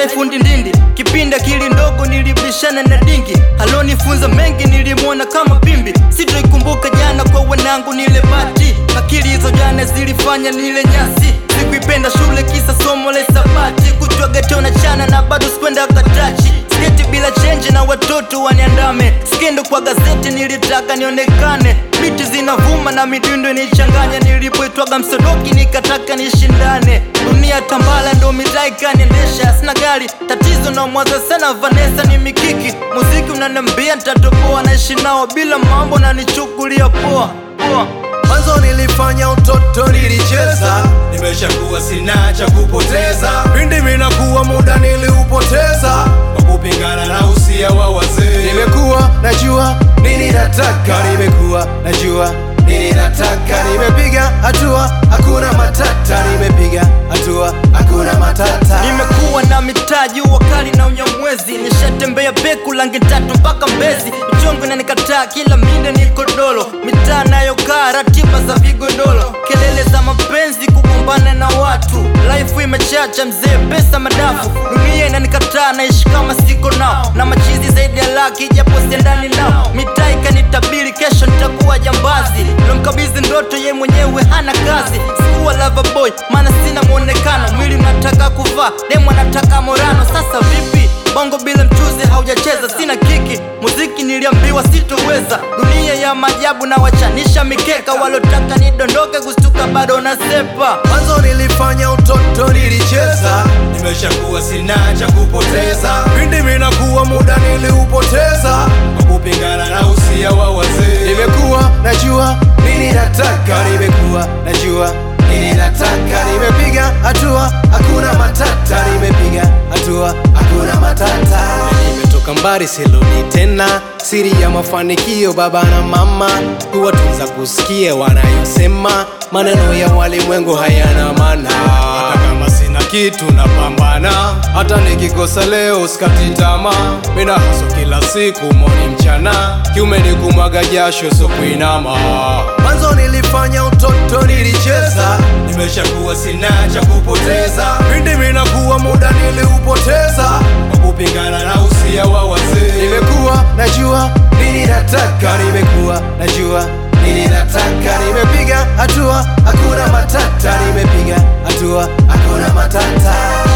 life ndindindi kipindi akili ndogo nilibishana na dingi alonifunza mengi nilimwona kama pimbi sitoikumbuka jana kwa wanangu nile bati akili hizo jana zilifanya nile nyasi sikuipenda shule kisa somo la hisabati kutwa getona chana na bado sikwenda katachi sketi bila chenji na watoto waniandame skendo kwa gazeti nilitaka nionekane biti zinavuma na midundo nichanganya nilipoitwaga msodoki nikataka nishindane dunia tambala ndo mitaa ikaniendesha sina gari tatizo na mwaza sana vanesa ni mikiki muziki unanambia ntatoboa naishi nao bila mambo na nichukulia poa poa Mwanzo nilifanya utoto nilicheza, nimeshakuwa sina cha kupoteza pindi minakuwa muda niliupoteza. kwa kupingana na usia wa wazee Nimekuwa najua nini nataka, nimekuwa najua nini nataka, nimepiga hatua, hakuna matata, nimepiga hatua, hakuna matata. nimekuwa na mitaji wakali na unyamwezi nishatembea beku langi tatu mpaka mbezi mchongo inanikataa kila minde ni kodolo mitaa nayokaa ratiba za vigodolo kelele za mapenzi kugombana na watu life imechacha mzee pesa madafu dunia inanikataa naishi kama siko nao na machizi zaidi ya laki japo siendani nao mitaa ikanitabiri kesho nitakuwa jambazi lomkabizi ndoto ye mwenyewe hana kazi sikuwa lava boy maana sina mwonekano mwili mnataka kuvaa demu anataka morano sasa vipi bongo bila mchuzi haujacheza sina kiki muziki niliambiwa sitoweza dunia ya maajabu na wachanisha mikeka walotaka nidondoke kustuka bado nasepa Mwanzo nilifanya utoto nilicheza, nimeshakuwa sina cha kupoteza pindi minakuwa muda niliupoteza. kwa kupingana na usia wa wazee Nimekuwa najua nini nataka, nimekuwa najua nini nataka, nimepiga hatua, hakuna matata, nimepiga hatua, hakuna matata. Nimetoka mbali siludi tena, siri ya mafanikio baba na mama, kuwatunza kusikia wanayosema, maneno ya walimwengu hayana maana. hata kama sina kitu napambana Hata nikikosa leo sikati tamaa, mina haso kila siku moni mchana, kiume ni kumwaga jasho so kuinama. Mwanzo nilifanya utoto nilicheza, nimeshakuwa sina cha kupoteza pindi minakuwa muda niliupoteza. kwa kupingana na usia wa wazee Nimekuwa najua nini nataka, nimekuwa najua nini nataka, nimepiga hatua, hakuna matata, nimepiga hatua, hakuna matata.